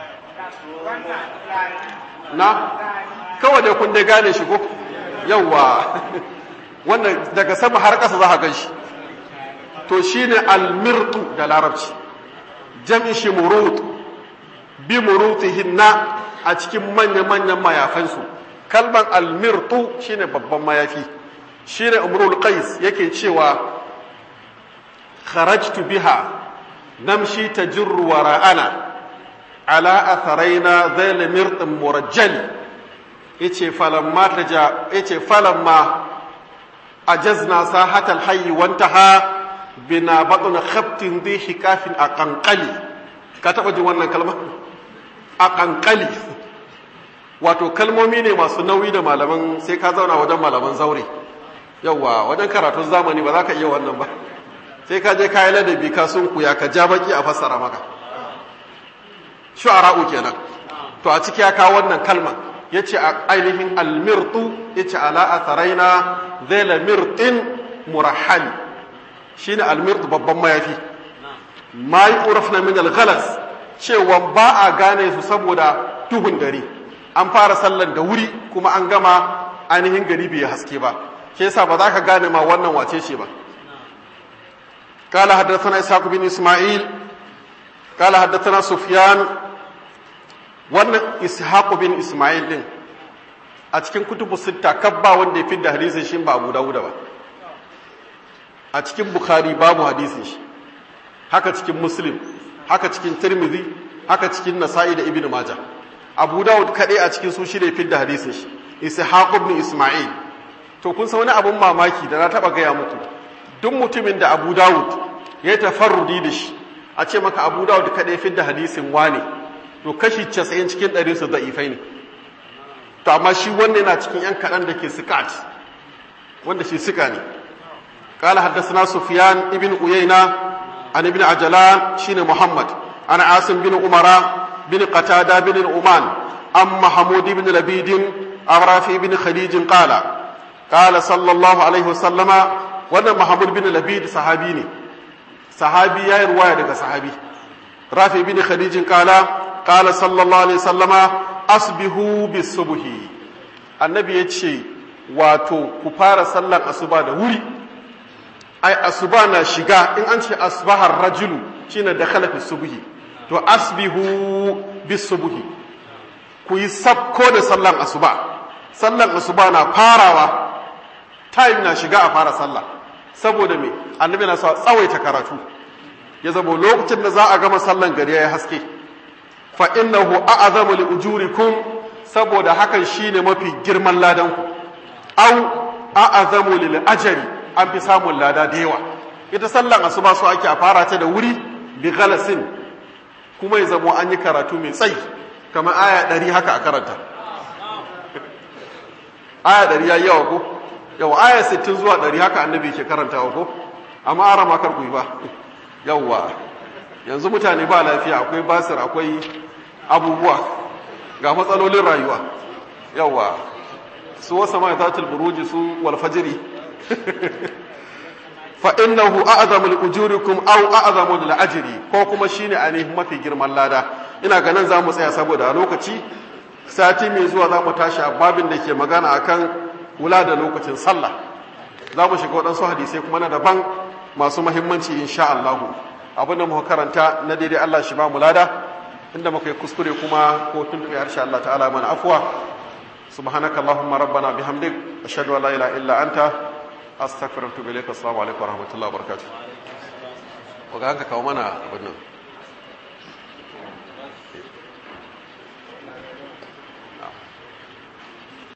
na kawai dai kun dai gane shi ko yawwa wannan daga sama har ƙasa za a gan shi to shi ne almirtu da larabci jam'in shi murut bi murutihinna a cikin manya-manyan mayafansu kalban almirtu shi ne babban mayafi shi ne umrul qais yake cewa kharajtu biha namshi tajurru wara'ana ala atharaina zail mirtin murajjal yace falamma taja yace falamma ajazna sahatal hayy wantaha bina batun khaftin dhi hikafin aqanqali ka taba jin wannan kalma aqanqali wato kalmomi ne masu nauyi da malaman sai ka zauna wajen malaman zaure yawa wajen karatun zamani ba za ka iya wannan ba sai ka je kayi ladabi ka sun kuya ka ja baki a fassara maka shu'ara'u kenan to a ciki ya kawo wannan kalma yace a ainihin almirtu yace ala atharaina zaila mirtin murahhal shine almirtu babban mayafi ma yu'rafna min alghalas cewa ba a gane su saboda tuhun dare an fara sallan da wuri kuma an gama ainihin gari bai haske ba ke yasa ba za ka gane ma wannan wace ce ba قال حدثنا إسحاق بن إسماعيل قال حدثنا سفيان wannan ishaq bin isma'il din a cikin kutubu sitta kabba wanda ya fi da hadisin shi ba abu dawuda ba a cikin bukhari babu hadisin shi haka cikin muslim haka cikin tirmidhi haka cikin nasa'i da ibnu maja abu dawud kaɗai a cikin su shi da ya fi da hadisin shi ishaq bin isma'il to kun san wani abun mamaki da na taba gaya muku duk mutumin da abu dawud ya tafarrudi da shi a ce maka abu dawud kaɗai fi da hadisin wane to kashi casa'in cikin ɗari su da'ifai ne to amma shi wanda yana cikin yan kaɗan da ke sikat wanda shi sika ne قال حدثنا سفيان ابن عيينة عن ابن عجلان شين محمد عن عاصم بن عمر بن قتادة بن الأمان عن محمود بن لبيد عن رافع بن خديج قال قال صلى الله عليه وسلم wannan Muhammad bin Labid sahabi ne sahabi yayi ruwaya daga sahabi Rafi bin Khadijin kala kala sallallahu alaihi sallama asbihu bisubhi annabi yace wato ku fara sallar asuba da wuri ai asuba na shiga in an ce asbahar rajulu shine dakhala fi subhi to asbihu bisubhi ku yi sabko da sallar asuba sallar asuba na farawa time na shiga a fara sallah saboda me annabi na sa tsawaita karatu ya zama lokacin da za a gama sallan gari ya haske fa innahu a'zamu li ujurikum saboda hakan shine mafi girman ladan ku aw a'zamu lil ajri an fi samun lada da yawa ita sallan asuba so ake a fara ta da wuri bi galasin kuma ya zama an yi karatu mai tsayi kamar aya 100 haka a karanta aya 100 yayi yawa ko yau aya 60 zuwa 100 haka annabi ke karantawa ko amma ara ma kar ku yi ba yawwa yanzu mutane ba lafiya akwai basir akwai abubuwa ga matsalolin rayuwa yawwa su wasa ma zatul buruji su wal fajri fa innahu a'zamu li ujurikum aw a'zamu lil ajri ko kuma shine ainihin mafi girman lada ina ganin za mu tsaya saboda lokaci sati mai zuwa za mu tashi a babin da ke magana akan wula da lokacin sallah za mu shiga waɗansu hadisai kuma na daban masu mahimmanci insha Allahu abinda muka karanta na daidai Allah shi ba mu lada inda muka yi kuskure kuma ko tuntuɓe harshe Allah ta'ala mana afuwa subhanaka allahumma rabbana bihamdik ashhadu an la ilaha illa anta astaghfiruka wa atubu ilaik assalamu alaikum wa rahmatullahi wa barakatuh wa ga hanka kawo mana abin nan